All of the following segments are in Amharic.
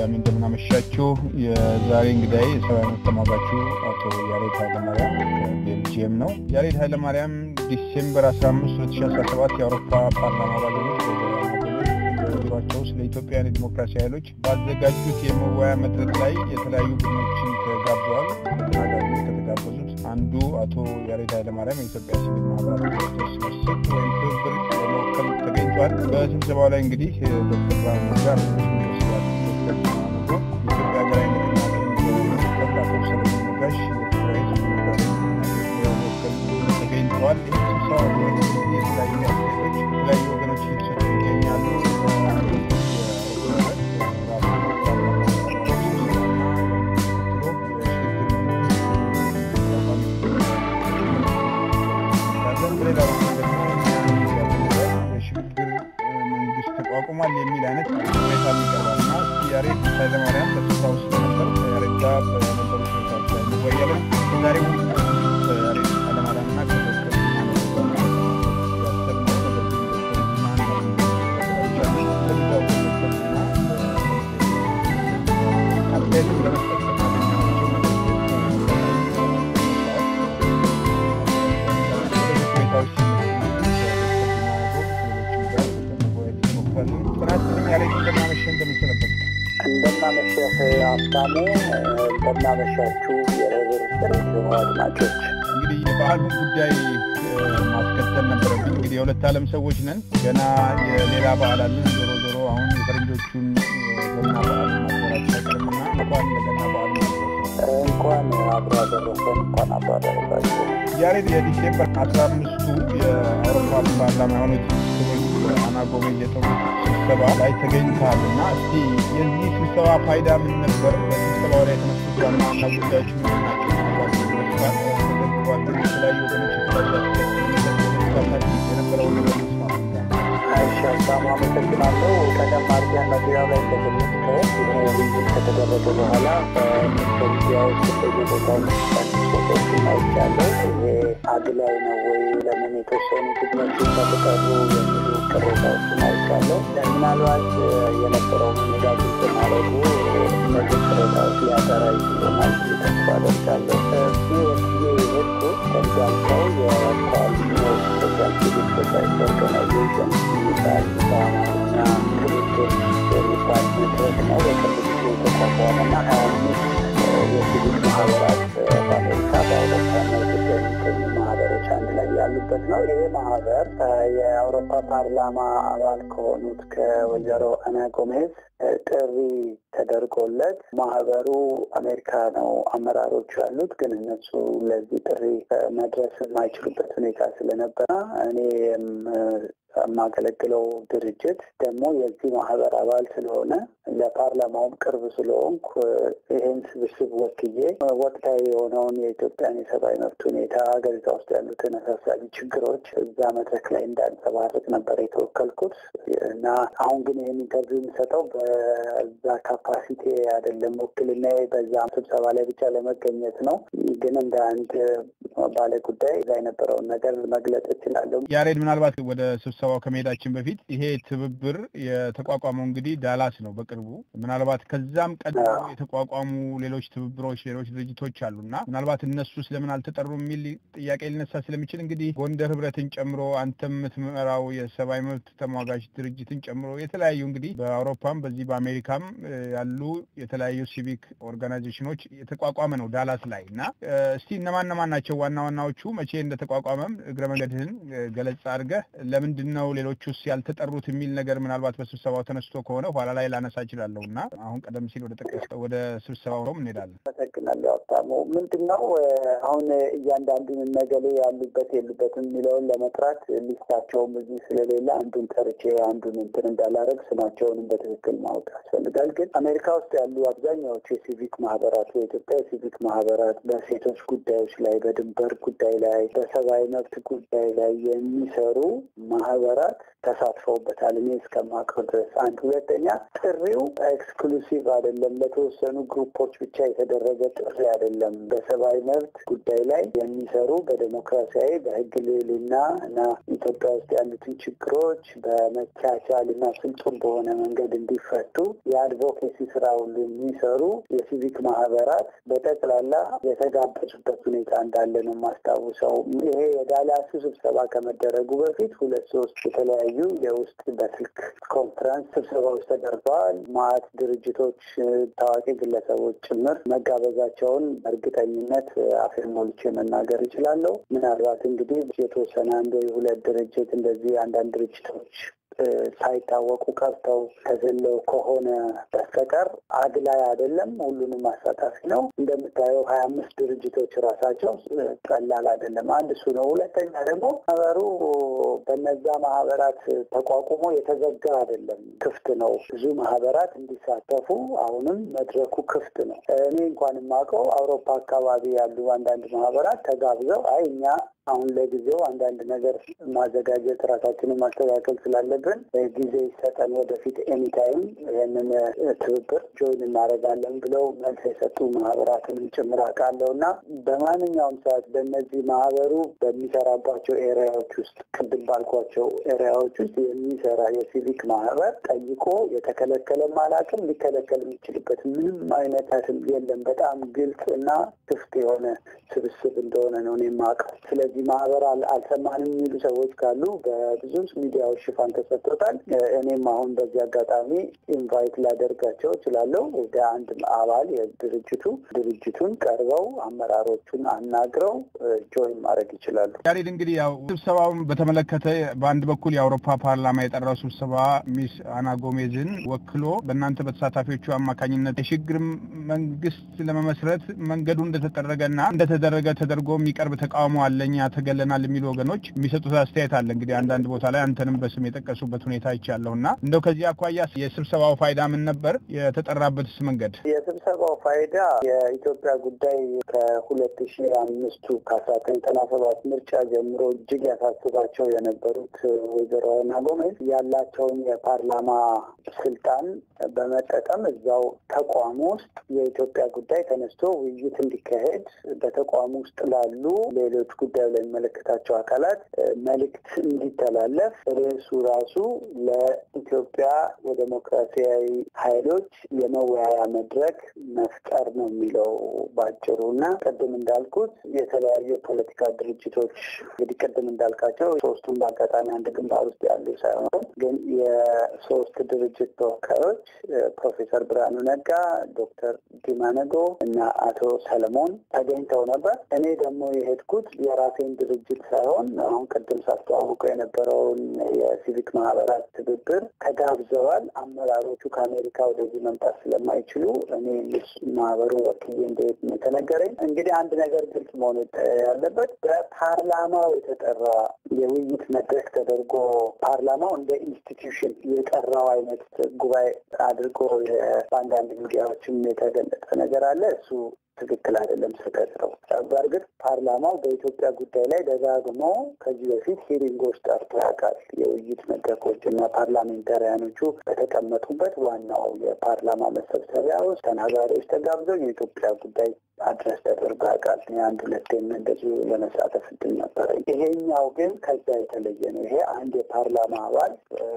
በድጋሚ እንደምናመሻችሁ። የዛሬ እንግዳይ የሰብአዊ መብት ተሟጋቹ አቶ ያሬድ ኃይለማርያም ከቤልጅየም ነው። ያሬድ ኃይለማርያም ዲሴምበር 15 2017 የአውሮፓ ፓርላማ አባሎች ቢሯቸው ስለ ኢትዮጵያን የዲሞክራሲ ኃይሎች ባዘጋጁት የመወያ መድረክ ላይ የተለያዩ ቡድኖችን ተጋብዘዋል። ተናጋሪዎች ከተጋበዙት አንዱ አቶ ያሬድ ኃይለማርያም የኢትዮጵያ ሲቪል ማህበራት ስብስብ ወይም ትብብር ለመወከል ተገኝቷል። በስብሰባው ላይ እንግዲህ ዶክተር ብርሃኑ ነጋ የኢትዮጵያ ሀገራዊ ንቅናቄ አቶ ሰለሞን ነጋሽ የትግራይ ለመወከል ተገኝተዋል። ይህ ስብሰባ የተለያዩ አስተያየቶች የተለያዩ ወገኖች እየተሰጡ ይገኛሉ። ተቋቁሟል የሚል አይነት ሁኔታ ይቀርባል እና ያሬድ ኃይለማርያም በስፍራው ስለነበር ከያሬድ ጋር በነበሩ ሁኔታዎች ላይ እንወያለን። ዛሬ ያሬድ ኃይለማርያም እና ከዶክተር አስተያየትን ለመስጠት እንደምናመሸህ ሀብታሙ፣ እንደምናመሻችሁ የህብር ሬዲዮ አድማጮች። እንግዲህ የበዓሉን ጉዳይ ማስከተል ነበረብኝ። እንግዲህ የሁለት ዓለም ሰዎች ነን። ገና የሌላ በዓል አለን። ዞሮ ዞሮ አሁን የፈረንጆቹን ገና በዓል ማክበራችን አይቀርምና እንኳን ለገና በዓል እንኳን አብሮ አደረሰን፣ እንኳን አብሮ አደረሳችሁ። ያሬድ የዲሴምበር አስራ አምስቱ የአውሮፓ ፓርላማ የሆኑት ክብርት አና ጎሜዝ የጠሩት ስብሰባ ላይ ተገኝተሃል እና እስቲ የዚህ ስብሰባ ፋይዳ ምን ነበር? በስብሰባው ላይ የተነሱት ዋና ዋና ጉዳዮች ምንድን ናቸው? ተዘግቧል። የተለያዩ ወገኖች የተለያዩ የነበረውን ነገር እሺ ሀብታሙ አመሰግናለሁ። ቀደም አድርገህ መግቢያው ላይ እንደገለጽከው ውይይት ከተደረገ በኋላ በሚዲያ ውስጥ በየቦታው ፎቶችን አይቻለሁ። ይሄ አግላይ ነው ወይ ለምን የተወሰኑ ቡድኖች ተቀሩ የሚሉ ቅሬታዎችን አይቻለሁ። ምናልባት የነበረው ሁኔታ ግልጽ ማድረጉ እነዚህ ቅሬታዎች ሊያጠራ ይችላል ተስፋ አደርጋለሁ። ወክዬ የሄድኩት እንዳልከው የኮአሊሽን ሶሻል ሲቪክ ሶሳይቲ ኦርጋናይዜሽን የሚባል በአማርኛ ትብብር የሚባል መድረክ ነው። በቅርብ ጊዜ የተቋቋመና ሀያ አምስት የሲቪክ ማህበራት በአሜሪካ በአውሮፓና ኢትዮጵያ የሚገኙ ማህበሮች አንድ ላይ ያሉበት ነው። ይሄ ማህበር የአውሮፓ ፓርላማ አባል ከሆኑት ከወይዘሮ አና ጎሜዝ ጥሪ ተደርጎለት ማህበሩ አሜሪካ ነው አመራሮቹ ያሉት፣ ግን እነሱ ለዚህ ጥሪ መድረስ የማይችሉበት ሁኔታ ስለነበረ እኔ የማገለግለው ድርጅት ደግሞ የዚህ ማህበር አባል ስለሆነ ለፓርላማውም ቅርብ ስለሆንኩ ይህን ስብስብ ወክዬ ወቅታዊ የሆነውን የኢትዮጵያን የሰብአዊ መብት ሁኔታ ሀገሪቷ ውስጥ ያሉትን አሳሳቢ ችግሮች እዛ መድረክ ላይ እንዳንጸባርቅ ነበር የተወከልኩት እና አሁን ግን ይህን ኢንተርቪው የሚሰጠው በዛ ካፓሲቲ አይደለም። ውክልና በዛ ስብሰባ ላይ ብቻ ለመገኘት ነው። ግን እንደ አንድ ባለ ጉዳይ እዛ የነበረውን ነገር መግለጽ እችላለሁ። ያሬድ፣ ምናልባት ወደ ስብሰባው ከመሄዳችን በፊት ይሄ ትብብር የተቋቋመው እንግዲህ ዳላስ ነው በቅርቡ ምናልባት ከዛም ቀድሞ የተቋቋሙ ሌሎች ትብብሮች፣ ሌሎች ድርጅቶች አሉ እና ምናልባት እነሱ ስለምን አልተጠሩ የሚል ጥያቄ ሊነሳ ስለሚችል እንግዲህ ጎንደር ህብረትን ጨምሮ አንተም የምትመራው የሰብአዊ መብት ተሟጋች ድርጅትን ጨምሮ የተለያዩ እንግዲህ በአውሮፓም በዚህ በአሜሪካም ያሉ የተለያዩ ሲቪክ ኦርጋናይዜሽኖች የተቋቋመ ነው ዳላስ ላይ እና እስቲ እነማን እነማን ናቸው ዋና ዋናዎቹ? መቼ እንደተቋቋመም እግረ መንገድህን ገለጻ አድርገህ ለምንድን ነው ሌሎቹስ ያልተጠሩት የሚል ነገር ምናልባት በስብሰባው ተነስቶ ከሆነ ኋላ ላይ ላነሳ እችላለሁ እና አሁን ቀደም ሲል ወደ ጠቀስከው ወደ ስብሰባው ነው እንሄዳለን። አመሰግናለሁ ሀብታሙ። ምንድን ነው አሁን እያንዳንዱን ነገሌ ያሉበት የሉበትም የሚለውን ለመጥራት ሊስታቸውም እዚህ ስለሌለ አንዱን ጠርቼ አንዱን እንትን እንዳላረግ ስማቸውንም በትክክል ማወቅ ያስፈልጋል። ግን አሜሪካ ውስጥ ያሉ አብዛኛዎቹ የሲቪክ ማህበራት የኢትዮጵያ የሲቪክ ማህበራት በሴቶች ጉዳዮች ላይ፣ በድንበር ጉዳይ ላይ፣ በሰብአዊ መብት ጉዳይ ላይ የሚሰሩ ማህበራት ተሳትፈውበታል እኔ እስከማውቀው ድረስ። አንድ ሁለተኛ ጥሪው ኤክስክሉሲቭ አይደለም፣ ለተወሰኑ ግሩፖች ብቻ የተደረገ ጥሪ አይደለም። በሰብአዊ መብት ጉዳይ ላይ የሚሰሩ በዴሞክራሲያዊ በህግ ልዕልና እና ኢትዮጵያ ውስጥ ያሉትን ችግሮች በመቻቻል እና ፍጹም በሆነ መንገድ እንዲፈቱ የአድቮኬሲ ስራ ሁሉ የሚሰሩ የሲቪክ ማህበራት በጠቅላላ የተጋበዙበት ሁኔታ እንዳለ ነው የማስታውሰው። ይሄ የዳላሱ ስብሰባ ከመደረጉ በፊት ሁለት ሶስት የተለያዩ የውስጥ በስልክ ኮንፈረንስ ስብሰባዎች ተደርገዋል። ማዕት ድርጅቶች፣ ታዋቂ ግለሰቦች ጭምር መጋበዛቸውን እርግጠኝነት አፌን ሞልቼ መናገር እችላለሁ። ምናልባት እንግዲህ የተወሰነ አንድ ወይ ሁለት ድርጅት እንደዚህ አንዳንድ ድርጅቶች ሳይታወቁ ቀርተው ተዘለው ከሆነ በስተቀር አግላይ አይደለም። ሁሉንም አሳታፊ ነው። እንደምታየው ሀያ አምስት ድርጅቶች ራሳቸው ቀላል አይደለም። አንድ እሱ ነው። ሁለተኛ ደግሞ ማህበሩ በነዛ ማህበራት ተቋቁሞ የተዘጋ አይደለም፣ ክፍት ነው። ብዙ ማህበራት እንዲሳተፉ አሁንም መድረኩ ክፍት ነው። እኔ እንኳን የማውቀው አውሮፓ አካባቢ ያሉ አንዳንድ ማህበራት ተጋብዘው አይ እኛ አሁን ለጊዜው አንዳንድ ነገር ማዘጋጀት ራሳችንን ማስተካከል ስላለብን ጊዜ ይሰጠን፣ ወደፊት ኤኒታይም ይህንን ትብብር ጆይን እናደርጋለን ብለው መልስ የሰጡ ማህበራትንም ጭምር አውቃለሁ እና በማንኛውም ሰዓት በእነዚህ ማህበሩ በሚሰራባቸው ኤሪያዎች ውስጥ ቅድም ባልኳቸው ኤሪያዎች ውስጥ የሚሰራ የሲቪክ ማህበር ጠይቆ የተከለከለም አላውቅም፣ ሊከለከል የሚችልበት ምንም አይነት የለም። በጣም ግልጽ እና ክፍት የሆነ ስብስብ እንደሆነ ነው እኔ የማውቀው። ስለዚህ ማህበር አልሰማንም የሚሉ ሰዎች ካሉ በብዙ ሚዲያዎች ሽፋን ተሰጥቶታል። እኔም አሁን በዚህ አጋጣሚ ኢንቫይት ላደርጋቸው እችላለሁ ወደ አንድ አባል የድርጅቱ ድርጅቱን ቀርበው አመራሮቹን አናግረው ጆይን ማድረግ ይችላሉ። ያሬድ እንግዲህ ያው ስብሰባውን በተመለከተ በአንድ በኩል የአውሮፓ ፓርላማ የጠራው ስብሰባ ሚስ አና ጎሜዝን ወክሎ በእናንተ በተሳታፊዎቹ አማካኝነት የሽግግር መንግስት ለመመስረት መንገዱ እንደተጠረገና እንደተደረገ ተደርጎ የሚቀርብ ተቃውሞ አለኛ ተገለናል የሚሉ ወገኖች የሚሰጡት አስተያየት አለ። እንግዲህ አንዳንድ ቦታ ላይ አንተንም በስም የጠቀሱበት ሁኔታ ይቻለሁ እና እንደው ከዚህ አኳያ የስብሰባው ፋይዳ ምን ነበር? የተጠራበትስ መንገድ? የስብሰባው ፋይዳ የኢትዮጵያ ጉዳይ ከሁለት ሺ አምስቱ ከአስራ ዘጠኝ ዘጠና ሰባት ምርጫ ጀምሮ እጅግ ያሳስባቸው የነበሩት ወይዘሮ አና ጎሜዝ ያላቸውን የፓርላማ ስልጣን በመጠቀም እዛው ተቋሙ ውስጥ የኢትዮጵያ ጉዳይ ተነስቶ ውይይት እንዲካሄድ በተቋሙ ውስጥ ላሉ ሌሎች ጉዳዩ ለሚመለከታቸው አካላት መልእክት እንዲተላለፍ ርዕሱ ራሱ ለኢትዮጵያ የዴሞክራሲያዊ ኃይሎች የመወያያ መድረክ መፍጠር ነው የሚለው ባጭሩ እና ቅድም እንዳልኩት የተለያዩ የፖለቲካ ድርጅቶች እንግዲህ ቅድም እንዳልካቸው ሶስቱም በአጋጣሚ አንድ ግንባር ውስጥ ያሉ ሳይሆን ግን የሶስት ድርጅት ተወካዮች ፕሮፌሰር ብርሃኑ ነጋ፣ ዶክተር ዲማ ነጎ እና አቶ ሰለሞን ተገኝተው ነበር። እኔ ደግሞ የሄድኩት የራሴን ድርጅት ሳይሆን አሁን ቅድም ሳስተዋውቀው የነበረውን የሲቪክ ማህበራት ትብብር ተጋብዘዋል። አመራሮቹ ከአሜሪካ ወደዚህ መምጣት ስለማይችሉ እኔ ማህበሩን ወክዬ እንደሄድ ነው የተነገረኝ። እንግዲህ አንድ ነገር ግልጽ መሆን ያለበት በፓርላማው የተጠራ የውይይት መድረክ ተደርጎ ፓርላማው እንደ ኢንስቲትዩሽን የጠራው አይነት ጉባኤ አድርጎ በአንዳንድ ሚዲያዎችም የተገለጸ ነገር አለ። እሱ ትክክል አይደለም፣ ስህተት ነው። በእርግጥ ፓርላማው በኢትዮጵያ ጉዳይ ላይ ደጋግሞ ከዚህ በፊት ሂሪንጎች ጠርቶ ያውቃል። የውይይት መድረኮች እና ፓርላሜንታሪያኖቹ በተቀመጡበት ዋናው የፓርላማ መሰብሰቢያ ውስጥ ተናጋሪዎች ተጋብዘው የኢትዮጵያ ጉዳይ አድረስ ተደርጎ ያውቃል። እኔ አንድ ሁለቴም እንደዚሁ ለመሳተፍ እድል ነበረኝ። ይሄኛው ግን ከዛ የተለየ ነው። ይሄ አንድ የፓርላማ አባል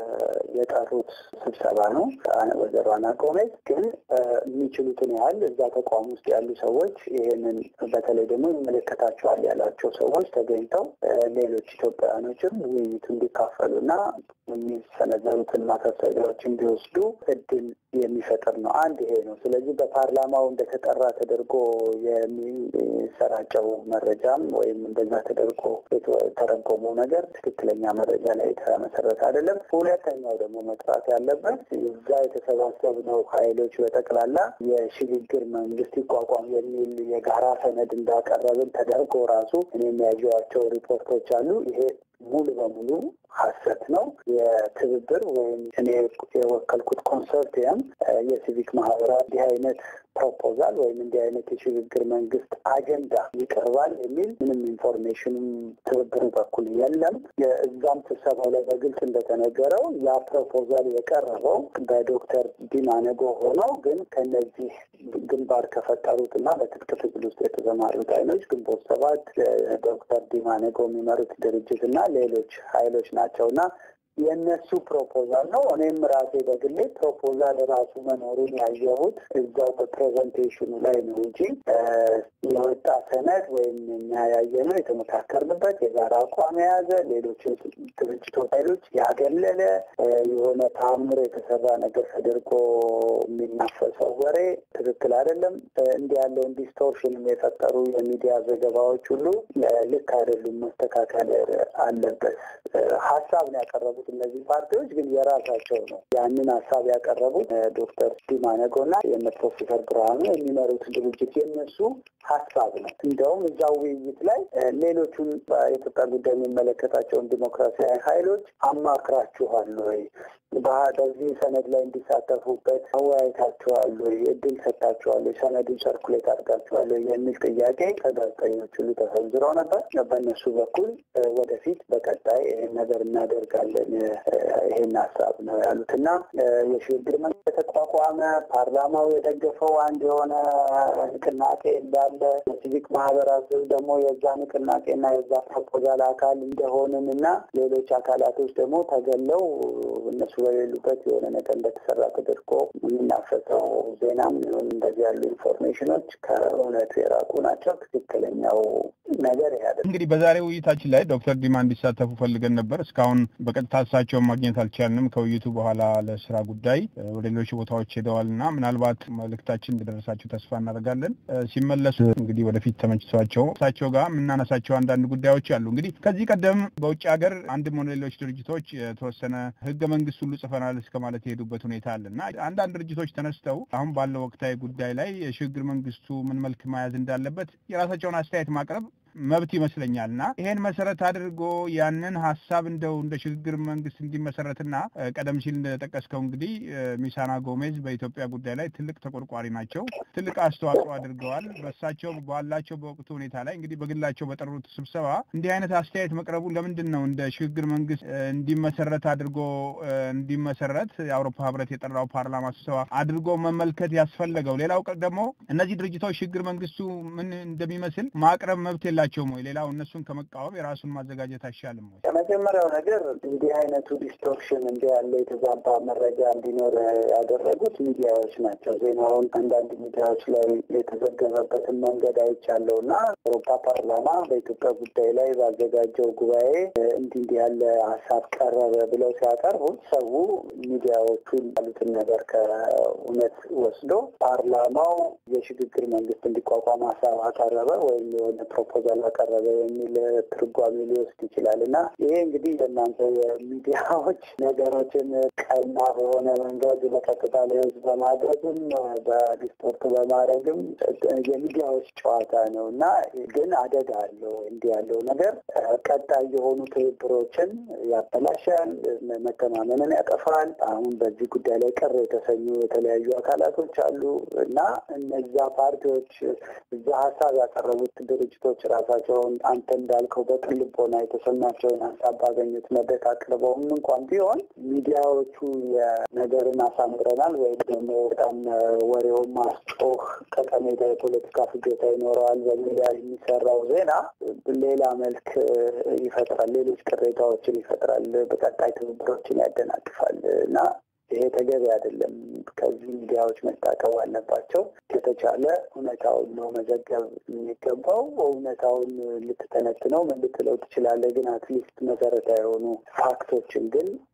የጠሩት ስብሰባ ነው። ወይዘሮ አና ጎሜዝ ግን የሚችሉትን ያህል እዛ ተቋም ውስጥ ያሉ ሰዎች ይሄንን በተለይ ደግሞ ይመለከታቸዋል ያላቸው ሰዎች ተገኝተው ሌሎች ኢትዮጵያውያኖችም ውይይቱ እንዲካፈሉና የሚሰነዘሩትን ማሳሰቢያዎች እንዲወስዱ እድል የሚፈጥር ነው። አንድ ይሄ ነው። ስለዚህ በፓርላማው እንደተጠራ ተደርጎ የሚሰራጨው መረጃም ወይም እንደዛ ተደርጎ የተተረጎመው ነገር ትክክለኛ መረጃ ላይ የተመሰረተ አይደለም። ሁለተኛው ደግሞ መጥራት ያለበት እዛ የተሰባሰብነው ኃይሎች በጠቅላላ የሽግግር መንግስት ይቋቋም የሚል የጋራ ሰነድ እንዳቀረብን ተደርጎ ራሱ እኔ የሚያዩዋቸው ሪፖርቶች አሉ። ይሄ ሙሉ በሙሉ ሀሰት ነው። የትብብር ወይም እኔ የወከልኩት ኮንሰርቲየም የሲቪክ ማህበራት እንዲህ አይነት ፕሮፖዛል ወይም እንዲህ አይነት የሽግግር መንግስት አጀንዳ ይቀርባል የሚል ምንም ኢንፎርሜሽንም ትብብሩ በኩል የለም። እዛም ስብሰባው ላይ በግልጽ እንደተነገረው ያ ፕሮፖዛል የቀረበው በዶክተር ዲማ ነጎ ሆነው ግን ከነዚህ ግንባር ከፈጠሩት እና በትጥቅ ትግል ውስጥ የተሰማሩት ኃይሎች ግንቦት ሰባት፣ ዶክተር ዲማ ነጎ የሚመሩት ድርጅት እና ሌሎች ኃይሎች ናቸው እና የእነሱ ፕሮፖዛል ነው። እኔም ራሴ በግሌ ፕሮፖዛል ራሱ መኖሩን ያየሁት እዛው በፕሬዘንቴሽኑ ላይ ነው እንጂ የወጣ ሰነድ ወይም እኛ ያየነው የተመካከርንበት የጋራ አቋም የያዘ ሌሎችን ድርጅቶች ኃይሎች ያገለለ የሆነ ተአምር የተሰራ ነገር ተደርጎ የሚናፈሰው ወሬ ትክክል አይደለም። እንዲህ ያለውን ዲስቶርሽንም የፈጠሩ የሚዲያ ዘገባዎች ሁሉ ልክ አይደሉም፣ መስተካከል አለበት። ሀሳብ ነው ያቀረቡት እነዚህ ፓርቲዎች ግን የራሳቸው ነው። ያንን ሀሳብ ያቀረቡት ዶክተር ዲማ ነጎና የነ ፕሮፌሰር ብርሃኑ የሚመሩት ድርጅት የነሱ ሀሳብ ነው። እንደውም እዛው ውይይት ላይ ሌሎቹን በኢትዮጵያ ጉዳይ የሚመለከታቸውን ዲሞክራሲያዊ ኃይሎች አማክራችኋል ወይ? በዚህ ሰነድ ላይ እንዲሳተፉበት አወያይታችኋል ወይ? እድል ሰጣችኋል ወይ? ሰነዱን ሰርኩሌት አድርጋችኋል ወይ? የሚል ጥያቄ ከጋዜጠኞች ሁሉ ተሰንዝረው ነበር። በእነሱ በኩል ወደፊት በቀጣይ ይህን ነገር እናደርጋለን ይሄን ሀሳብ ነው ያሉት እና የሽግግር መንግስት የተቋቋመ ፓርላማው የደገፈው አንድ የሆነ ንቅናቄ እንዳለ የሲቪክ ማህበራት ደግሞ የዛ ንቅናቄና የዛ ፕሮፖዛል አካል እንደሆንን እና ሌሎች አካላቶች ደግሞ ተገለው እነሱ በሌሉበት የሆነ ነገር እንደተሰራ ተደርጎ የሚናፈሰው ዜናም ሆን እንደዚህ ያሉ ኢንፎርሜሽኖች ከእውነቱ የራቁ ናቸው። ትክክለኛው ነገር ያደ እንግዲህ በዛሬ ውይይታችን ላይ ዶክተር ዲማ እንዲሳተፉ ፈልገን ነበር። እስካሁን በቀጥታ እሳቸውን ማግኘት አልቻልንም። ከውይይቱ በኋላ ለስራ ጉዳይ ወደ ሌሎች ቦታዎች ሄደዋል እና ምናልባት መልእክታችን እንደደረሳቸው ተስፋ እናደርጋለን። ሲመለሱ እንግዲህ ወደፊት ተመችቷቸው እሳቸው ጋር የምናነሳቸው አንዳንድ ጉዳዮች አሉ። እንግዲህ ከዚህ ቀደም በውጭ ሀገር አንድም ሆነ ሌሎች ድርጅቶች የተወሰነ ህገ መንግስት ሁሉ ጽፈናል እስከ ማለት የሄዱበት ሁኔታ አለ እና አንዳንድ ድርጅቶች ተነስተው አሁን ባለው ወቅታዊ ጉዳይ ላይ የሽግግር መንግስቱ ምን መልክ መያዝ እንዳለበት የራሳቸውን አስተያየት ማቅረብ መብት ይመስለኛል እና ይሄን መሰረት አድርጎ ያንን ሀሳብ እንደው እንደ ሽግግር መንግስት እንዲመሰረትና ቀደም ሲል እንደጠቀስከው እንግዲህ ሚሳና ጎሜዝ በኢትዮጵያ ጉዳይ ላይ ትልቅ ተቆርቋሪ ናቸው። ትልቅ አስተዋጽኦ አድርገዋል። በሳቸው ባላቸው በወቅቱ ሁኔታ ላይ እንግዲህ በግላቸው በጠሩት ስብሰባ እንዲህ አይነት አስተያየት መቅረቡ ለምንድን ነው እንደ ሽግግር መንግስት እንዲመሰረት አድርጎ እንዲመሰረት የአውሮፓ ህብረት የጠራው ፓርላማ ስብሰባ አድርጎ መመልከት ያስፈለገው? ሌላው ደግሞ እነዚህ ድርጅቶች ሽግግር መንግስቱ ምን እንደሚመስል ማቅረብ መብት የላቸውም ወይ? ሌላው እነሱን ከመቃወም የራሱን ማዘጋጀት አይሻልም ወይ? የመጀመሪያው ነገር እንዲህ አይነቱ ዲስቶርሽን እንዲህ ያለ የተዛባ መረጃ እንዲኖር ያደረጉት ሚዲያዎች ናቸው። ዜናውን አንዳንድ ሚዲያዎች ላይ የተዘገበበትን መንገድ አይቻለው እና አውሮፓ ፓርላማ በኢትዮጵያ ጉዳይ ላይ ባዘጋጀው ጉባኤ እንዲህ እንዲህ ያለ ሀሳብ ቀረበ ብለው ሲያቀርቡት ሰው ሚዲያዎቹን ያሉትን ነገር ከእውነት ወስዶ ፓርላማው የሽግግር መንግስት እንዲቋቋም ሀሳብ አቀረበ ወይም የሆነ ፕሮፖዛል አቀረበ የሚል ትርጓሜ ሊወስድ ይችላል እና ይሄ እንግዲህ ለእናንተ የሚዲያዎች ነገሮችን ቀና በሆነ መንገድ በቀጥታ ለህዝብ በማድረግም በዲስፖርት በማድረግም የሚዲያዎች ጨዋታ ነው እና ግን አደጋ አለው። እንዲህ ያለው ነገር ቀጣይ የሆኑ ትብብሮችን ያበላሻል፣ መተማመንን ያጠፋል። አሁን በዚህ ጉዳይ ላይ ቅር የተሰኙ የተለያዩ አካላቶች አሉ እና እነዛ ፓርቲዎች እዛ ሀሳብ ያቀረቡት ድርጅቶች ራሳቸውን አንተ እንዳልከው በቅን ልቦና የተሰማቸውን ሀሳብ ባገኙት መድረክ አቅርበውም እንኳን ቢሆን ሚዲያዎቹ የነገርን አሳምረናል ወይም ደግሞ በጣም ወሬውን ማስጮህ ጠቀሜታ የፖለቲካ ፍጆታ ይኖረዋል በሚዲያ የሚሰራው ዜና ሌላ መልክ ይፈጥራል፣ ሌሎች ቅሬታዎችን ይፈጥራል፣ በቀጣይ ትብብሮችን ያደናቅፋል እና ይሄ ተገቢ አይደለም። ከዚህ ሚዲያዎች መታቀብ አለባቸው። ከተቻለ እውነታውን ነው መዘገብ የሚገባው። እውነታውን ልትተነትነው ምን ልትለው ትችላለህ፣ ግን አትሊስት መሰረታዊ የሆኑ ፋክቶችን ግን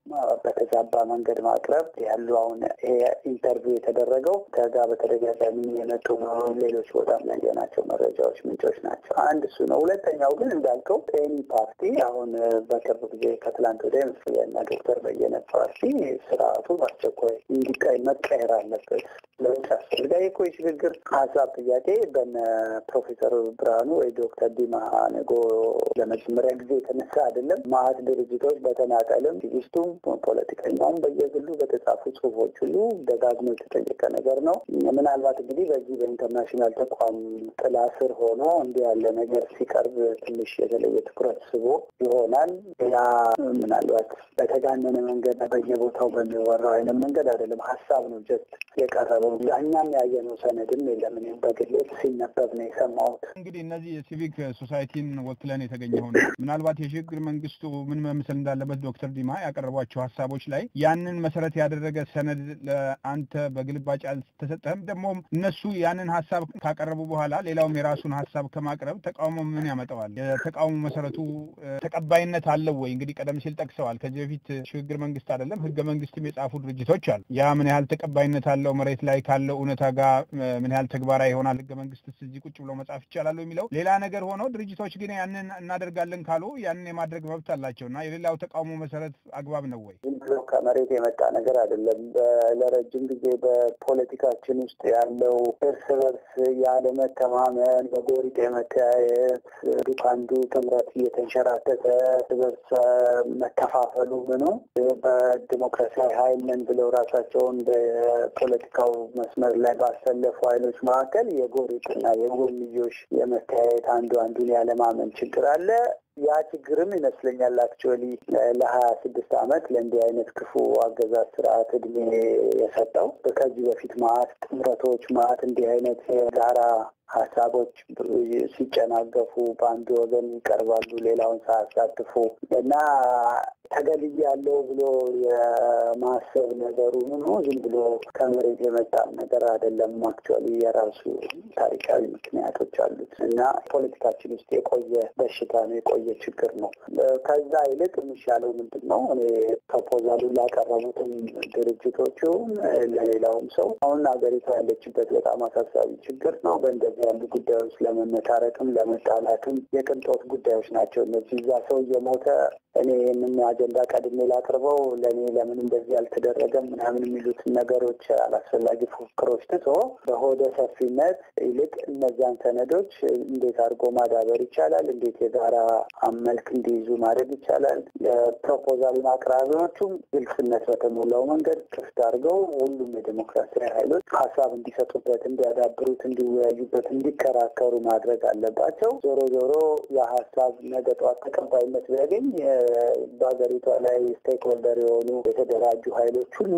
በተዛባ መንገድ ማቅረብ ያሉ አሁን ይሄ ኢንተርቪው የተደረገው ከጋ በተደጋጋሚ የመጡ ሌሎች ቦታም ያየናቸው መረጃዎች ምንጮች ናቸው። አንድ እሱ ነው። ሁለተኛው ግን እንዳልከው ኤኒ ፓርቲ አሁን በቅርብ ጊዜ ከትላንት ወዲያ ይመስለኛል ዶክተር በየነ ፓርቲ ስርዓቱ በአስቸኳይ እንዲቀይ መቀየር አለበት ለውጥ ያስፈልጋል። እኮ የሽግግር ሀሳብ ጥያቄ በነ ፕሮፌሰር ብርሃኑ ወይ ዶክተር ዲማ ነጎ ለመጀመሪያ ጊዜ የተነሳ አይደለም። ማአት ድርጅቶች በተናጠልም ሲቪስቱም ፖለቲከኛውም በየግሉ በተጻፉ ጽሁፎች ሁሉ ደጋግሞ የተጠየቀ ነገር ነው። ምናልባት እንግዲህ በዚህ በኢንተርናሽናል ተቋም ጥላ ስር ሆኖ እንዲህ ያለ ነገር ሲቀርብ ትንሽ የተለየ ትኩረት ስቦ ይሆናል። ያ ምናልባት በተጋነነ መንገድ በየቦታው በሚወራው አይነት መንገድ አይደለም። ሀሳብ ነው ጀስት የቀረበው። እኛም ያየነው ሰነድም የለም። እኔም በግሌ ሲነበብ ነው የሰማሁት። እንግዲህ እነዚህ የሲቪክ ሶሳይቲን ወክለን የተገኘው ነው። ምናልባት የሽግግር መንግስቱ ምን መምሰል እንዳለበት ዶክተር ዲማ ያቀረቧቸው ሀሳቦች ላይ ያንን መሰረት ያደረገ ሰነድ ለአንተ በግልባጭ አልተሰጠህም። ደግሞ እነሱ ያንን ሀሳብ ካቀረቡ በኋላ ሌላውም የራሱን ሀሳብ ከማቅረብ ተቃውሞ ምን ያመጣዋል? የተቃውሞ መሰረቱ ተቀባይነት አለው ወይ? እንግዲህ ቀደም ሲል ጠቅሰዋል። ከዚህ በፊት ሽግግር መንግስት አይደለም ህገ መንግስትም የጻፉ ድርጅቶች አሉ። ያ ምን ያህል ተቀባይነት አለው? መሬት ላይ ካለው እውነታ ጋር ምን ያህል ተግባራዊ ይሆናል? ህገ መንግስትስ እዚህ ቁጭ ብሎ መጻፍ ይቻላሉ የሚለው ሌላ ነገር ሆኖ ድርጅቶች ግን ያንን እናደርጋለን ካሉ ያንን የማድረግ መብት አላቸው እና የሌላው ተቃውሞ መሰረት አግባብ ነው ወይ? ዝም ብሎ ከመሬት የመጣ ነገር አይደለም። ለረጅም ጊዜ በፖለቲካችን ውስጥ ያለው እርስ በርስ ያለመተማመን፣ በጎሪጥ የመተያየት ከአንዱ ጥምረት እየተንሸራተተ እርስ በርስ መከፋፈሉ ምኑ በዲሞክራሲያዊ ኃይል ነን ብለው ራሳቸውን በፖለቲካው መስመር ላይ ባሰለፉ ኃይሎች መካከል የጎሪጥና የጎንዮሽ የመተያየት አንዱ አንዱን ያለማመን ችግር አለ። ያ ችግርም ይመስለኛል አክቹዋሊ ለሀያ ስድስት ዓመት ለእንዲህ አይነት ክፉ አገዛዝ ስርዓት እድሜ የሰጠው ከዚህ በፊት ማአት ጥምረቶች ማአት እንዲህ አይነት የጋራ ሀሳቦች ሲጨናገፉ በአንድ ወገን ይቀርባሉ፣ ሌላውን ሳያሳትፉ እና ተገልዬ ያለው ብሎ የማሰብ ነገሩ ምኑ ዝም ብሎ ከመሬት የመጣ ነገር አይደለም። አክቹዋሊ የራሱ ታሪካዊ ምክንያቶች አሉት እና ፖለቲካችን ውስጥ የቆየ በሽታ ነው፣ የቆየ ችግር ነው። ከዛ ይልቅ የሚሻለው ምንድን ነው? እኔ ፕሮፖዛሉን ላቀረቡትም ድርጅቶቹ ለሌላውም ሰው አሁን ሀገሪቷ ያለችበት በጣም አሳሳቢ ችግር ነው። በእንደዚህ ያሉ ጉዳዮች ለመመታረቅም ለመጣላትም የቅንጦት ጉዳዮች ናቸው እነዚህ። እዛ ሰው እየሞተ እኔ ይህንን አጀንዳ ቀድሜ ላቅርበው ለእኔ ለምን እንደዚህ አልተደረገም ምናምን የሚሉትን ነገሮች አላስፈላጊ ፉክክሮች ትቶ በሆደ ሰፊነት ይልቅ እነዚያን ሰነዶች እንዴት አድርጎ ማዳበር ይቻላል፣ እንዴት የጋራ መልክ እንዲይዙ ማድረግ ይቻላል። የፕሮፖዛሉን አቅራቢዎቹም ግልጽነት በተሞላው መንገድ ክፍት አድርገው ሁሉም የዴሞክራሲያዊ ኃይሎች ሀሳብ እንዲሰጡበት፣ እንዲያዳብሩት፣ እንዲወያዩበት፣ እንዲከራከሩ ማድረግ አለባቸው። ዞሮ ዞሮ የሀሳብ ነገ ጠዋት ተቀባይነት ቢያገኝ በሀገሪቷ ላይ ስቴክ ሆልደር የሆኑ የተደራጁ ኃይሎች ሁሉ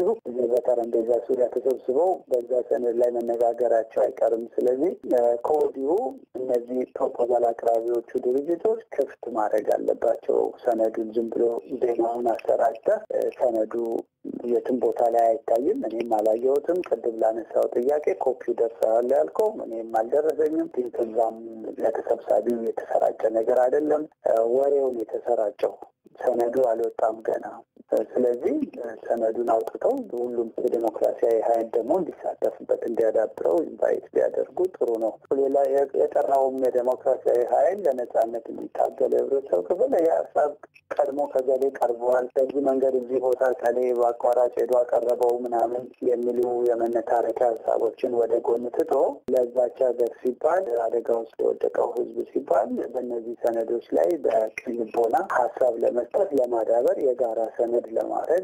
በጠረጴዛ ዙሪያ ተሰብስበው በዛ ሰነድ ላይ መነጋገራቸው አይቀርም። ስለዚህ ከወዲሁ እነዚህ ፕሮፖዛል አቅራቢዎቹ ድርጅቶች ክፍት ማድረግ አለባቸው። ሰነዱን ዝም ብሎ ዜናውን አሰራጭተህ ሰነዱ የትም ቦታ ላይ አይታይም። እኔም አላየሁትም። ቅድም ላነሳው ጥያቄ ኮፒው ደርሰዋል ያልከው እኔም አልደረሰኝም። ከዛም ለተሰብሳቢው የተሰራጨ ነገር አይደለም። ወሬውን የተሰራጨው ሰነዱ አልወጣም ገና። ስለዚህ ሰነዱን አውጥተው ሁሉም የዴሞክራሲያዊ ኃይል ደግሞ እንዲሳተፍበት እንዲያዳብረው ኢንቫይት ቢያደርጉ ጥሩ ነው። ሌላ የጠራውም የዴሞክራሲያዊ ኃይል ለነጻነት የሚታገል የህብረተሰብ ክፍል የሀሳብ ቀድሞ ከገሌ ቀርበዋል፣ በዚህ መንገድ እዚህ ቦታ ከሌ በአቋራጭ ሄዶ አቀረበው ምናምን የሚሉ የመነታረኪያ ሀሳቦችን ወደ ጎን ትቶ ለዛች ሀገር ሲባል አደጋ ውስጥ የወደቀው ህዝብ ሲባል በእነዚህ ሰነዶች ላይ በቅን ልቦና ሀሳብ ለመስጠት ለማዳበር የጋራ ሰነድ ለማድረግ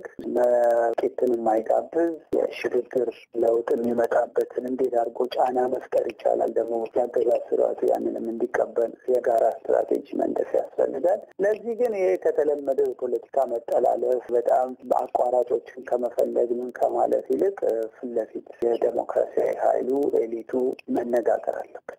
መቄትን የማይጋብዝ የሽግግር ለውጥ የሚመጣበትን እንዴት አድርጎ ጫና መፍጠር ይቻላል፣ ደግሞ የአገዛዝ ስርዓቱ ያንንም እንዲቀበል የጋራ ስትራቴጂ መንደፍ ያስፈልጋል። ለዚህ ግን ይሄ ከተለመደው የፖለቲካ መጠላለፍ በጣም አቋራጮችን ከመፈለግ ምን ከማለት ይልቅ ፊት ለፊት የዴሞክራሲያዊ ኃይሉ ኤሊቱ መነጋገር አለበት።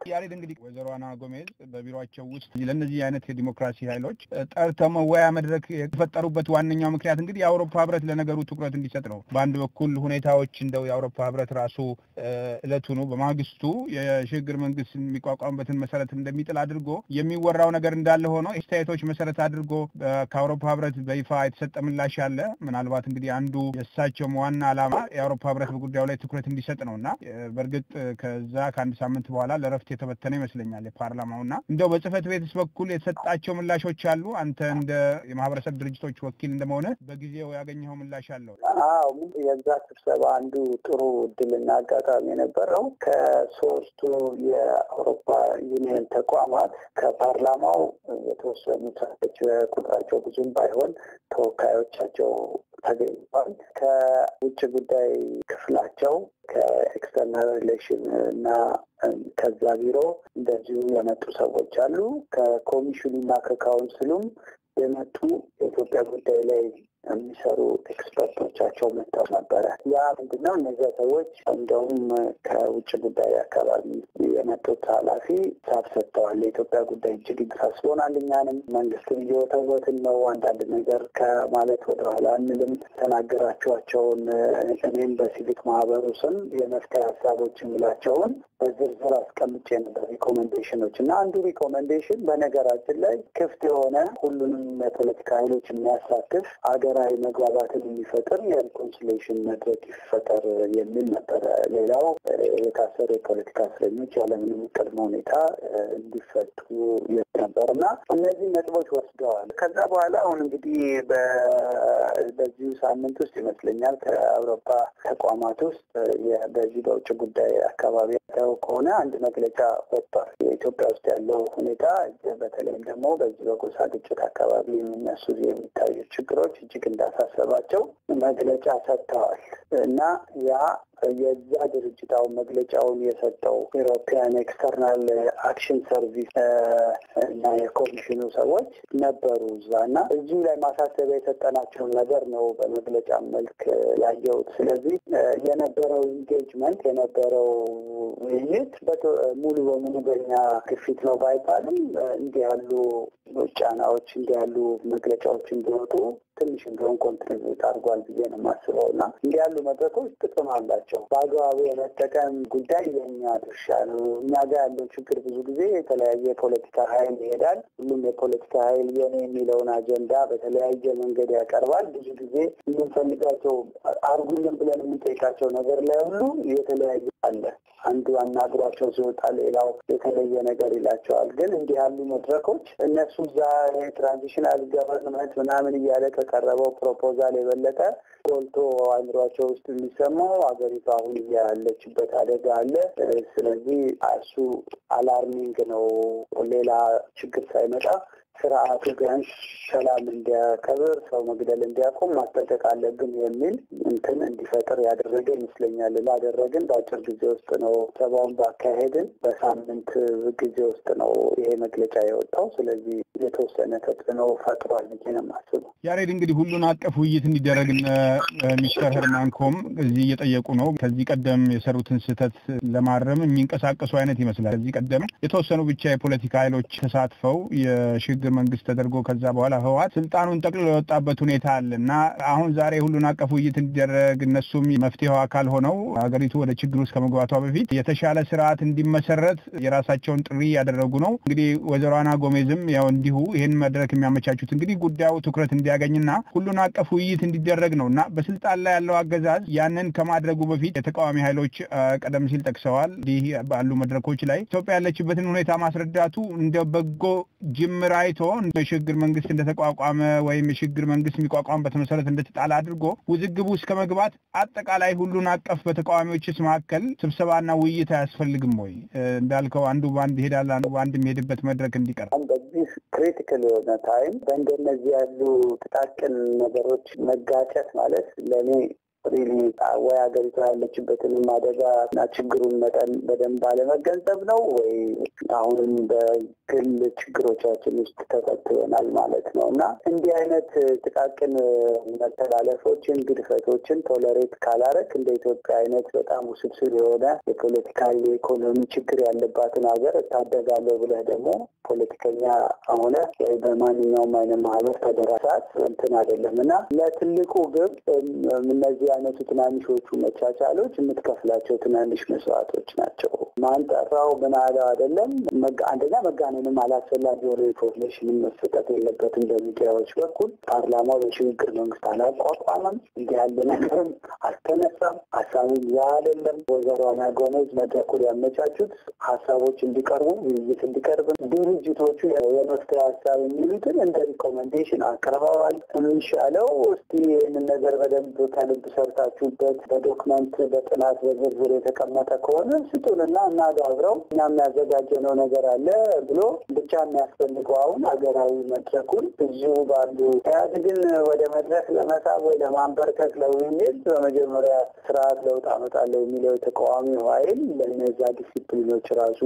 ያሬድ እንግዲህ ወይዘሮ አና ጎሜዝ በቢሮቸው ውስጥ ለእነዚህ አይነት የዲሞክራሲ ኃይሎች ጠርተው መወያ መድረክ የፈጠሩበት ዋነኛው ምክንያት እንግዲህ የአውሮፓ ህብረት ለነገሩ ትኩረት እንዲሰጥ ነው። በአንድ በኩል ሁኔታዎች እንደው የአውሮፓ ህብረት ራሱ እለቱኑ በማግስቱ የሽግግር መንግስት የሚቋቋምበትን መሰረት እንደሚጥል አድርጎ የሚወራው ነገር እንዳለ ሆኖ አስተያየቶች መሰረት አድርጎ ከአውሮፓ ህብረት በይፋ የተሰጠ ምላሽ አለ። ምናልባት እንግዲህ አንዱ የእሳቸውም ዋና ዓላማ የአውሮፓ ህብረት በጉዳዩ ላይ ትኩረት እንዲሰጥ ነው እና በእርግጥ ከዛ ከአንድ ሳምንት በኋላ ለረፍት የተበተነ ይመስለኛል የፓርላማው እና እንደው በጽህፈት ቤትስ በኩል የተሰጣቸው ምላሾች አሉ? አንተ እንደ የማህበረሰብ ድርጅቶች ወኪል እንደመሆነ በጊዜው ያገኘኸው ምላሽ አለው? አዎ የዛ ስብሰባ አንዱ ጥሩ እድልና አጋጣሚ የነበረው ከሶስቱ የአውሮፓ ዩኒየን ተቋማት ከፓርላማው የተወሰኑ ሰዎች ቁጥራቸው ብዙም ባይሆን ተወካዮቻቸው ተገኝቷል። ከውጭ ጉዳይ ክፍላቸው ከኤክስተርናል ሪሌሽን እና ከዛ ቢሮ እንደዚሁ የመጡ ሰዎች አሉ። ከኮሚሽኑ እና ከካውንስሉም የመጡ የኢትዮጵያ ጉዳይ ላይ የሚሰሩ ኤክስፐርቶቻቸው መጥተው ነበረ። ያ ምንድነው እነዚያ ሰዎች እንደውም ከውጭ ጉዳይ አካባቢ የመጡት ኃላፊ ሳብ ሰጥተዋል። የኢትዮጵያ ጉዳይ እጅግ ያሳስቦናል፣ እኛንም መንግስትን እየወተወትን ነው፣ አንዳንድ ነገር ከማለት ወደኋላ አንልም። ተናገራችኋቸውን እኔም በሲቪክ ማህበሩ ስም የመፍትሄ ሀሳቦች የምላቸውን በዝርዝር አስቀምጬ ነበር ሪኮሜንዴሽኖች እና አንዱ ሪኮሜንዴሽን በነገራችን ላይ ክፍት የሆነ ሁሉንም የፖለቲካ ኃይሎች የሚያሳትፍ ሀገራዊ መግባባትን የሚፈጥር የሪኮንሲሌሽን መድረክ ይፈጠር የሚል ነበረ። ሌላው የታሰሩ የፖለቲካ እስረኞች ያለምንም ቅድመ ሁኔታ እንዲፈቱ ነበር እና እነዚህ ነጥቦች ወስደዋል። ከዛ በኋላ አሁን እንግዲህ በዚሁ ሳምንት ውስጥ ይመስለኛል ከአውሮፓ ተቋማት ውስጥ በዚህ በውጭ ጉዳይ አካባቢ ያው ከሆነ አንድ መግለጫ ወጥቷል። የኢትዮጵያ ውስጥ ያለው ሁኔታ በተለይም ደግሞ በዚህ በጎሳ ግጭት አካባቢ የሚነሱ የሚታዩ ችግሮች እጅግ እንዳሳሰባቸው መግለጫ ሰጥተዋል እና ያ የዛ ድርጅት አሁን መግለጫውን የሰጠው ኢሮፒያን ኤክስተርናል አክሽን ሰርቪስ እና የኮሚሽኑ ሰዎች ነበሩ እዛ እና እዚሁ ላይ ማሳሰቢያ የሰጠናቸውን ነገር ነው በመግለጫ መልክ ያየሁት። ስለዚህ የነበረው ኢንጌጅመንት የነበረው ውይይት ሙሉ በሙሉ በኛ ግፊት ነው ባይባልም እንዲህ ያሉ ጫናዎች እንዲህ ያሉ መግለጫዎች እንዲወጡ ትንሽ እንደሆን ኮንትሪቢዩት አድርጓል ብዬ ነው የማስበው እና እንዲህ ያሉ መድረኮች ጥቅም አላቸው። በአግባቡ የመጠቀም ጉዳይ የእኛ ድርሻ ነው። እኛ ጋር ያለው ችግር ብዙ ጊዜ የተለያየ የፖለቲካ ኃይል ይሄዳል። ሁሉም የፖለቲካ ኃይል የኔ የሚለውን አጀንዳ በተለያየ መንገድ ያቀርባል። ብዙ ጊዜ የምንፈልጋቸው አርጉልን ብለን የምንጠይቃቸው ነገር ላይ ሁሉ የተለያየ አለ። አንዱ አናግሯቸው ሲወጣ ሌላው የተለየ ነገር ይላቸዋል። ግን እንዲህ ያሉ መድረኮች እነሱ እዛ ትራንዚሽናል ገቨርንመንት ምናምን እያለ ከቀረበው ፕሮፖዛል የበለጠ ጎልቶ አእምሯቸው ውስጥ የሚሰማው ሀገሪቱ አሁን ያለችበት አደጋ አለ። ስለዚህ እሱ አላርሚንግ ነው። ሌላ ችግር ሳይመጣ ስርዓቱ ቢያንስ ሰላም እንዲያከብር ሰው መግደል እንዲያቆም ማስጠንቀቅ አለብን የሚል እንትን እንዲፈጥር ያደረገ ይመስለኛል። ላደረግን በአጭር ጊዜ ውስጥ ነው ሰባውን ባካሄድን በሳምንት ጊዜ ውስጥ ነው ይሄ መግለጫ የወጣው። ስለዚህ የተወሰነ ተጽዕኖ ፈጥሯል ብዬ ነው የማስበው። ያሬድ እንግዲህ ሁሉን አቀፍ ውይይት እንዲደረግ ሚስተር ህርማንኮም እዚህ እየጠየቁ ነው። ከዚህ ቀደም የሰሩትን ስህተት ለማረም የሚንቀሳቀሱ አይነት ይመስላል። ከዚህ ቀደም የተወሰኑ ብቻ የፖለቲካ ኃይሎች ተሳትፈው የሽግግር መንግስት ተደርጎ ከዛ በኋላ ህወሓት ስልጣኑን ጠቅልሎ የወጣበት ሁኔታ አለ እና አሁን ዛሬ ሁሉን አቀፍ ውይይት እንዲደረግ እነሱም መፍትሄው አካል ሆነው ሀገሪቱ ወደ ችግር ውስጥ ከመግባቷ በፊት የተሻለ ስርዓት እንዲመሰረት የራሳቸውን ጥሪ ያደረጉ ነው። እንግዲህ ወይዘሮ አና ጎሜዝም ያው እንዲሁ ይህን መድረክ የሚያመቻቹት እንግዲህ ጉዳዩ ትኩረት እንዲያገኝና ሁሉን አቀፍ ውይይት እንዲደረግ ነው እና በስልጣን ላይ ያለው አገዛዝ ያንን ከማድረጉ በፊት የተቃዋሚ ኃይሎች ቀደም ሲል ጠቅሰዋል። እንዲህ ባሉ መድረኮች ላይ ኢትዮጵያ ያለችበትን ሁኔታ ማስረዳቱ እንደ በጎ ጅምር አይቶ የሽግግር መንግስት እንደተቋቋመ ወይም የሽግግር መንግስት የሚቋቋምበት መሰረት እንደተጣለ አድርጎ ውዝግቡ እስከ መግባት አጠቃላይ ሁሉን አቀፍ በተቃዋሚዎችስ መካከል ስብሰባና ውይይት አያስፈልግም ወይ? እንዳልከው አንዱ በአንድ ይሄዳል፣ አንዱ በአንድ የሚሄድበት መድረክ እንዲቀር በዚህ ክሪቲካል የሆነ ታይም በእንደነዚህ ያሉ ጥቃቅን ነገሮች መጋጨት ማለት ለእኔ ሪሊ ወይ ሀገሪቷ ያለችበትንም አደጋ እና ችግሩን መጠን በደንብ አለመገንዘብ ነው ወይ አሁንም በግል ችግሮቻችን ውስጥ ተፈትበናል ማለት ነው እና እንዲህ አይነት ጥቃቅን መተላለፎችን፣ ግድፈቶችን ቶለሬት ካላረክ እንደ ኢትዮጵያ አይነት በጣም ውስብስብ የሆነ የፖለቲካ የኢኮኖሚ ችግር ያለባትን ሀገር እታደጋለሁ ብለህ ደግሞ ፖለቲከኛ ሆነ ወይ በማንኛውም አይነት ማህበር ተደራሳት እንትን አይደለም እና ለትልቁ ግብ እነዚህ አይነቱ ትናንሾቹ መቻቻሎች የምትከፍላቸው ትናንሽ መስዋዕቶች ናቸው። ማን ጠራው ምን አለው አይደለም። አንደኛ መጋነንም አላስፈላጊ የሆነ ኢንፎርሜሽንም መሰጠት የለበትም በሚዲያዎች በኩል። ፓርላማው በሽግግር መንግስት አላቋቋመም። እንዲህ ያለ ነገርም አልተነሳም። ሀሳብም ያ አይደለም። ወይዘሮ አና ጎመዝ መድረኩን ያመቻቹት ሀሳቦች እንዲቀርቡ ውይይት እንዲቀርብ ድርጅቶቹ የመፍትሄ ሀሳብ የሚሉትን እንደ ሪኮመንዴሽን አቅርበዋል። የሚሻለው እስቲ ይህንን ነገር በደንብ ከልብ ሰርታችሁበት በዶክመንት በጥናት በዝርዝር የተቀመጠ ከሆነ ስጡንና እናጋብረው እኛ የሚያዘጋጀነው ነገር አለ ብሎ ብቻ የሚያስፈልገው አሁን ሀገራዊ መድረኩን እዚሁ ባሉ ኢህአዴግን ወደ መድረክ ለመሳብ ወይ ለማንበርከክ ለውይይት በመጀመሪያ ስርዓት ለውጥ አመጣለሁ የሚለው የተቃዋሚው ኃይል ለእነዚያ ዲሲፕሊኖች ራሱ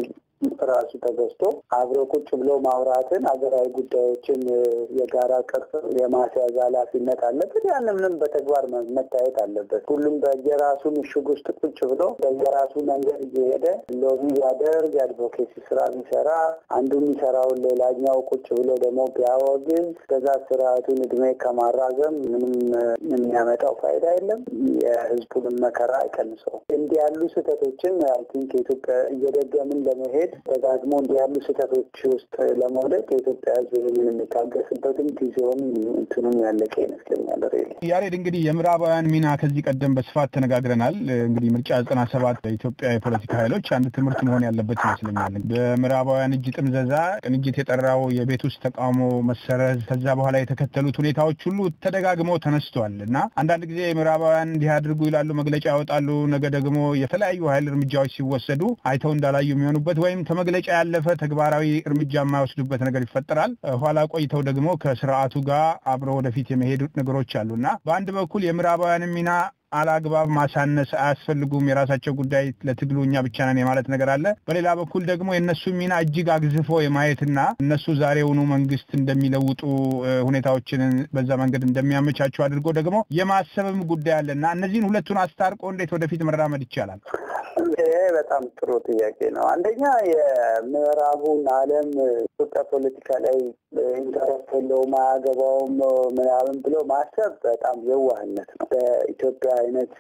ራሱ ተገዝቶ አብሮ ቁጭ ብሎ ማውራትን ሀገራዊ ጉዳዮችን የጋራ ቅርጽ የማስያዝ ኃላፊነት አለበት። ያንን ምንም በተግባር መታየት አለበት። ሁሉም በየራሱ ምሽግ ውስጥ ቁጭ ብሎ በየራሱ መንገድ እየሄደ ሎቢ ቢያደርግ የአድቮኬሲ ስራ ቢሰራ አንዱ የሚሰራውን ሌላኛው ቁጭ ብሎ ደግሞ ቢያወግዝ ከዛ ስርዓቱን እድሜ ከማራዘም ምንም የሚያመጣው ፋይዳ የለም። የህዝቡንም መከራ አይቀንሰው። እንዲህ ያሉ ስህተቶችን አይ ቲንክ የኢትዮጵያ እየደገምን ለመሄድ ደጋግሞ እንዲህ ያሉ ስህተቶች ውስጥ ለመውደቅ የኢትዮጵያ ህዝብ ምን የሚታገስበትም ጊዜውን እንትኑም ያለቀ ይመስለኛል። ሬ ያሬድ እንግዲህ የምዕራባውያን ሚና ከዚህ ቀደም በስፋት ተነጋግረናል። እንግዲህ ምርጫ ዘጠና ሰባት በኢትዮጵያ የፖለቲካ ኃይሎች አንድ ትምህርት መሆን ያለበት ይመስለኛል። በምዕራባውያን እጅ ጥምዘዛ ቅንጅት የጠራው የቤት ውስጥ ተቃውሞ መሰረዝ፣ ከዛ በኋላ የተከተሉት ሁኔታዎች ሁሉ ተደጋግመው ተነስቷል እና አንዳንድ ጊዜ ምዕራባውያን እንዲህ አድርጉ ይላሉ፣ መግለጫ ያወጣሉ። ነገ ደግሞ የተለያዩ ኃይል እርምጃዎች ሲወሰዱ አይተው እንዳላዩ የሚሆኑበት ወይም ከመግለጫ ያለፈ ተግባራዊ እርምጃ የማይወስዱበት ነገር ይፈጠራል። ኋላ ቆይተው ደግሞ ከስርዓቱ ጋር አብረው ወደፊት የመሄዱ ነገሮች አሉ እና በአንድ በኩል የምዕራባውያንን ሚና አላግባብ ማሳነስ አያስፈልጉም፣ የራሳቸው ጉዳይ ለትግሉ እኛ ብቻ ነን የማለት ነገር አለ። በሌላ በኩል ደግሞ የእነሱ ሚና እጅግ አግዝፎ የማየትና እነሱ ዛሬውኑ መንግስት እንደሚለውጡ ሁኔታዎችን በዛ መንገድ እንደሚያመቻቹ አድርጎ ደግሞ የማሰብም ጉዳይ አለ እና እነዚህን ሁለቱን አስታርቆ እንዴት ወደፊት መራመድ ይቻላል? ይሄ በጣም ጥሩ ጥያቄ ነው። አንደኛ የምዕራቡን ዓለም ኢትዮጵያ ፖለቲካ ላይ ኢንተረስት የለውም አያገባውም ምናምን ብሎ ማሰብ በጣም የዋህነት ነው። በኢትዮጵያ አይነት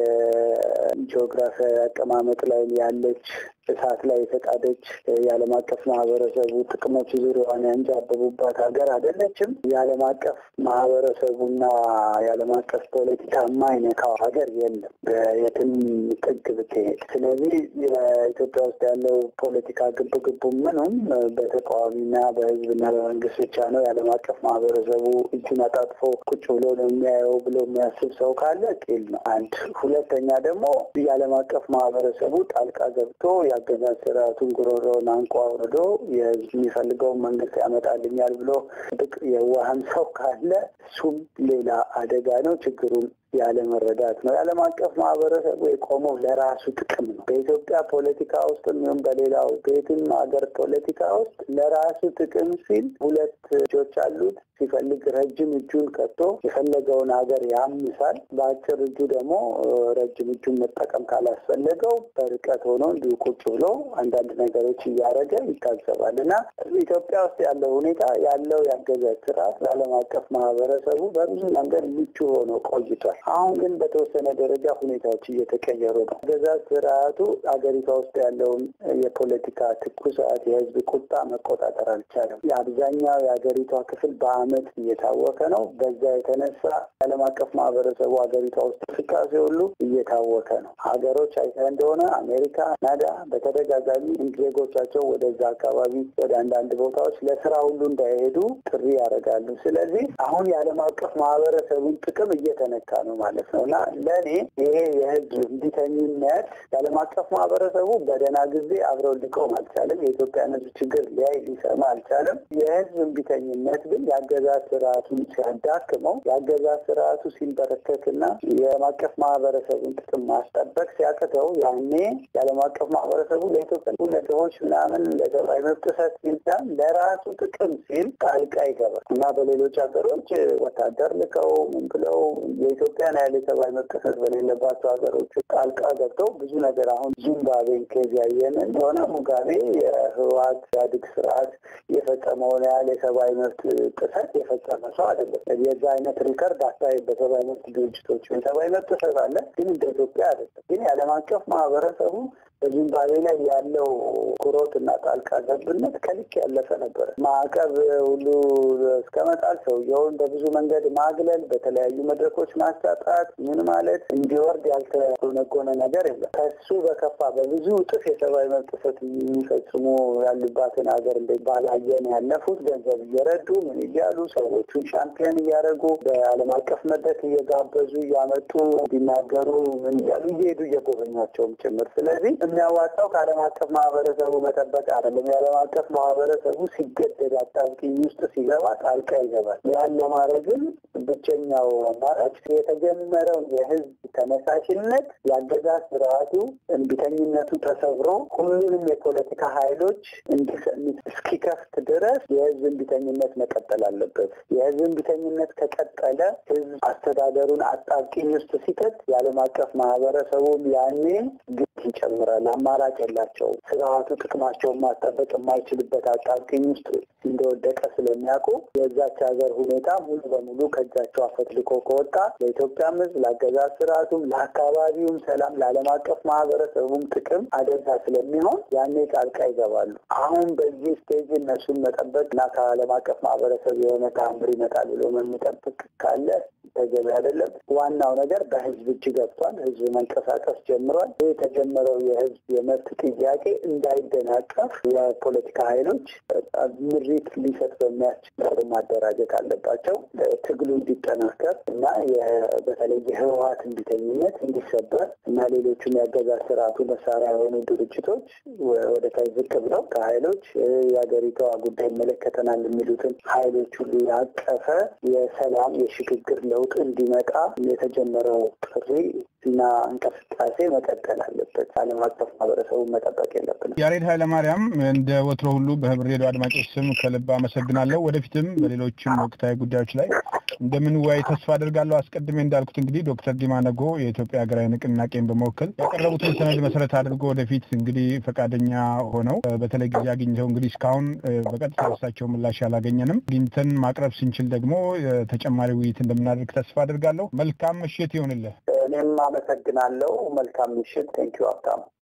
የጂኦግራፊያዊ አቀማመጥ ላይ ያለች እሳት ላይ የተጣደች የዓለም አቀፍ ማህበረሰቡ ጥቅሞች ዙሪያዋን ያንጃበቡባት ሀገር አይደለችም። የዓለም አቀፍ ማህበረሰቡና የዓለም አቀፍ ፖለቲካ የማይነካው ሀገር የለም የትም ጥግ ብትሄድ። ስለዚህ የኢትዮጵያ ውስጥ ያለው ፖለቲካ ግብ ግቡ ምኑም በተቃዋሚና በህዝብና በመንግስት ብቻ ነው። የዓለም አቀፍ ማህበረሰቡ እጁን አጣጥፎ ቁጭ ብሎ ነው የሚያየው ብሎ የሚያስብ ሰው ካለ ጤል ነው። አንድ ሁለተኛ ደግሞ የዓለም አቀፍ ማህበረሰቡ ጣልቃ ገብቶ የአገዛዝ ስርዓቱን ጉሮሮውን አንቋ አውርዶ የህዝብ የሚፈልገውን መንግስት ያመጣልኛል ብሎ ብቅ የዋህም ሰው ካለ እሱም ሌላ አደጋ ነው። ችግሩን ያለመረዳት ነው። የዓለም አቀፍ ማህበረሰቡ የቆመው ለራሱ ጥቅም ነው። በኢትዮጵያ ፖለቲካ ውስጥ ይሁን በሌላው በየትም ሀገር ፖለቲካ ውስጥ ለራሱ ጥቅም ሲል ሁለት እጆች አሉት። ሲፈልግ ረጅም እጁን ከቶ የፈለገውን ሀገር ያምሳል። በአጭር እጁ ደግሞ ረጅም እጁን መጠቀም ካላስፈለገው በርቀት ሆኖ እንዲሁ ቁጭ ብሎ አንዳንድ ነገሮች እያደረገ ይታዘባል እና ኢትዮጵያ ውስጥ ያለው ሁኔታ ያለው ያገዛዝ ስርዓት ለዓለም አቀፍ ማህበረሰቡ በብዙ መንገድ ምቹ ሆኖ ቆይቷል። አሁን ግን በተወሰነ ደረጃ ሁኔታዎች እየተቀየሩ ነው። አገዛዝ ስርዓቱ አገሪቷ ውስጥ ያለውን የፖለቲካ ትኩሳት፣ የህዝብ ቁጣ መቆጣጠር አልቻለም። የአብዛኛው የሀገሪቷ ክፍል በአመት እየታወከ ነው። በዛ የተነሳ የዓለም አቀፍ ማህበረሰቡ ሀገሪቷ ውስጥ እንቅስቃሴ ሁሉ እየታወከ ነው። ሀገሮች አይተህ እንደሆነ አሜሪካ፣ ካናዳ በተደጋጋሚ ዜጎቻቸው ወደዛ አካባቢ ወደ አንዳንድ ቦታዎች ለስራ ሁሉ እንዳይሄዱ ጥሪ ያደርጋሉ። ስለዚህ አሁን የዓለም አቀፍ ማህበረሰቡን ጥቅም እየተነካ ነው። ነው ማለት ነው እና ለእኔ ይሄ የህዝብ እንቢተኝነት የዓለም አቀፍ ማህበረሰቡ በደህና ጊዜ አብረው ሊቆም አልቻለም። የኢትዮጵያን ህዝብ ችግር ሊያይ ሊሰማ አልቻለም። የህዝብ እንቢተኝነት ግን የአገዛዝ ስርዓቱን ሲያዳክመው የአገዛዝ ስርዓቱ ሲንበረከክና የዓለም አቀፍ ማህበረሰቡን ጥቅም ማስጠበቅ ሲያቅተው ያኔ የዓለም አቀፍ ማህበረሰቡ ለኢትዮጵያ ለድሆች ምናምን ለሰብአዊ መብት ጥሰት ሲል ለራሱ ጥቅም ሲል ጣልቃ ይገባል እና በሌሎች ሀገሮች ወታደር ልከው ምን ብለው የኢትዮጵያን ያህል የሰብአዊ መብት ጥሰት በሌለባቸው ሀገሮች ጣልቃ ገብተው ብዙ ነገር አሁን ዚምባብዌን ኬዝ ያየን እንደሆነ ሙጋቤ የህወሓት ኢህአዴግ ስርዓት የፈጸመውን ያህል የሰብአዊ መብት ጥሰት የፈጸመ ሰው አይደለም። የዛ አይነት ሪከርድ አሳይ በሰብአዊ መብት ድርጅቶች የሰብአዊ መብት ጥሰት አለ፣ ግን እንደ ኢትዮጵያ አይደለም። ግን የዓለም አቀፍ ማህበረሰቡ በዚምባብዌ ላይ ያለው ኩሮት እና ጣልቃ ገብነት ከልክ ያለፈ ነበረ። ማዕቀብ ሁሉ እስከ መጣል ሰውየውን በብዙ መንገድ ማግለል፣ በተለያዩ መድረኮች ማሳጣት፣ ምን ማለት እንዲወርድ ያልተጎነጎነ ነገር የለም። ከሱ በከፋ በብዙ እጥፍ የሰብአዊ መብት ጥሰት የሚፈጽሙ ያሉባትን ሀገር እንደ ባላየን ያለፉት ገንዘብ እየረዱ ምን እያሉ ሰዎቹን ሻምፒዮን እያደረጉ በዓለም አቀፍ መድረክ እየጋበዙ እያመጡ እንዲናገሩ ምን እያሉ እየሄዱ እየጎበኟቸውም ጭምር ስለዚህ የሚያዋጣው ከዓለም አቀፍ ማህበረሰቡ መጠበቅ አይደለም። የዓለም አቀፍ ማህበረሰቡ ሲገደድ አጣብቂኝ ውስጥ ሲገባ ጣልቃ ይገባል። ያን ለማድረግም ብቸኛው አማራጭ የተጀመረው የህዝብ ተነሳሽነት የአገዛዝ ስርዓቱ እንቢተኝነቱ ተሰብሮ ሁሉንም የፖለቲካ ኃይሎች እንዲሰሚት እስኪከፍት ድረስ የህዝብ እንቢተኝነት መቀጠል አለበት። የህዝብ እንቢተኝነት ከቀጠለ ህዝብ አስተዳደሩን አጣብቂኝ ውስጥ ሲከት የዓለም አቀፍ ማህበረሰቡም ያኔ ግድ ይጨምራል። አማራጭ የላቸውም። ስርዓቱ ጥቅማቸውን ማስጠበቅ የማይችልበት አጣብቂኝ ውስጥ እንደወደቀ ስለሚያውቁ የዛች ሀገር ሁኔታ ሙሉ በሙሉ ከእጃቸው አፈትልኮ ከወጣ ለኢትዮጵያም ህዝብ፣ ለአገዛዝ ስርዓቱም፣ ለአካባቢውም ሰላም፣ ለዓለም አቀፍ ማህበረሰቡም ጥቅም አደጋ ስለሚሆን ያኔ ጣልቃ ይገባሉ። አሁን በዚህ ስቴጅ እነሱን መጠበቅ እና ከዓለም አቀፍ ማህበረሰብ የሆነ ተአምር ይመጣል ብሎ የሚጠብቅ ካለ ተገቢ አይደለም። ዋናው ነገር በህዝብ እጅ ገብቷል። ህዝብ መንቀሳቀስ ጀምሯል። ይህ የተጀመረው የህዝብ የመብት ጥያቄ እንዳይደናቀፍ የፖለቲካ ኃይሎች ምሪት ሊሰጥ በሚያስችል ማደራጀት አለባቸው። ትግሉ እንዲጠናከር እና በተለይ የህወሀት እንቢተኝነት እንዲሰበር እና ሌሎቹም የአገዛዝ ስርዓቱ መሳሪያ የሆኑ ድርጅቶች ወደ ታች ዝቅ ብለው ከኃይሎች የሀገሪቷ ጉዳይ ይመለከተናል የሚሉትን ኃይሎች ሁሉ ያቀፈ የሰላም የሽግግር ለውጥ እንዲመጣ የተጀመረው ጥሪ እና እንቅስቃሴ መቀጠል አለበት። ዓለም አቀፍ ማህበረሰቡ መጠበቅ የለብንም። ያሬድ ኃይለማርያም እንደ ወትሮ ሁሉ በህብር ሬዲዮ አድማጮች ስም ከልብ አመሰግናለሁ። ወደፊትም በሌሎችም ወቅታዊ ጉዳዮች ላይ እንደምንወያይ ተስፋ አድርጋለሁ። አስቀድሜ እንዳልኩት እንግዲህ ዶክተር ዲማ ነጎ የኢትዮጵያ ሀገራዊ ንቅናቄን በመወከል ያቀረቡትን ሰነድ መሰረት አድርጎ ወደፊት እንግዲህ ፈቃደኛ ሆነው በተለይ ጊዜ አግኝተው እንግዲህ እስካሁን በቀጥታ እሳቸው ምላሽ አላገኘንም። አግኝተን ማቅረብ ስንችል ደግሞ ተጨማሪ ውይይት እንደምናደርግ ተስፋ አድርጋለሁ። መልካም ምሽት ይሆንልህ። እኔም አመሰግናለሁ። መልካም ምሽት። ቴንኪዩ ሀብታሙ።